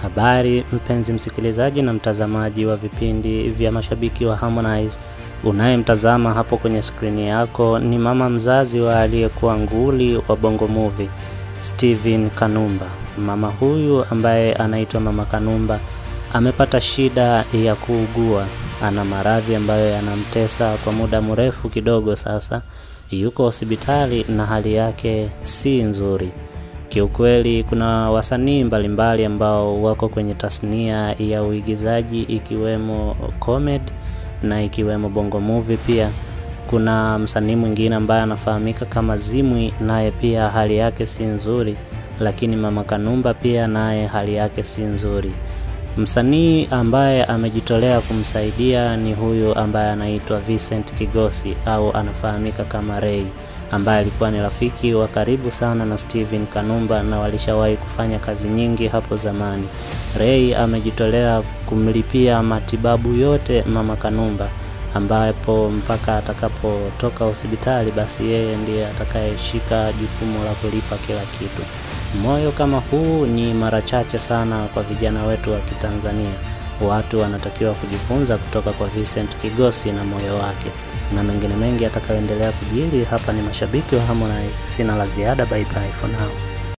Habari mpenzi msikilizaji na mtazamaji wa vipindi vya mashabiki wa Harmonize, unayemtazama hapo kwenye skrini yako ni mama mzazi wa aliyekuwa nguli wa Bongo Movie Steven Kanumba. Mama huyu ambaye anaitwa Mama Kanumba amepata shida ya kuugua, ana maradhi ambayo yanamtesa kwa muda mrefu kidogo sasa. Yuko hospitali na hali yake si nzuri. Kiukweli kuna wasanii mbalimbali ambao wako kwenye tasnia ya uigizaji ikiwemo comedy na ikiwemo Bongo Movie pia. Kuna msanii mwingine ambaye anafahamika kama Zimwi, naye pia hali yake si nzuri, lakini Mama Kanumba pia naye hali yake si nzuri. Msanii ambaye amejitolea kumsaidia ni huyu ambaye anaitwa Vincent Kigosi au anafahamika kama Ray ambaye alikuwa ni rafiki wa karibu sana na Steven Kanumba na walishawahi kufanya kazi nyingi hapo zamani. Ray amejitolea kumlipia matibabu yote Mama Kanumba, ambapo mpaka atakapotoka hospitali basi yeye ndiye atakayeshika jukumu la kulipa kila kitu. Moyo kama huu ni mara chache sana kwa vijana wetu wa Kitanzania. Watu wanatakiwa kujifunza kutoka kwa Vincent Kigosi na moyo wake na mengine mengi atakayoendelea kujiri. Hapa ni mashabiki wa Harmonize, sina la ziada. Bye bye for now.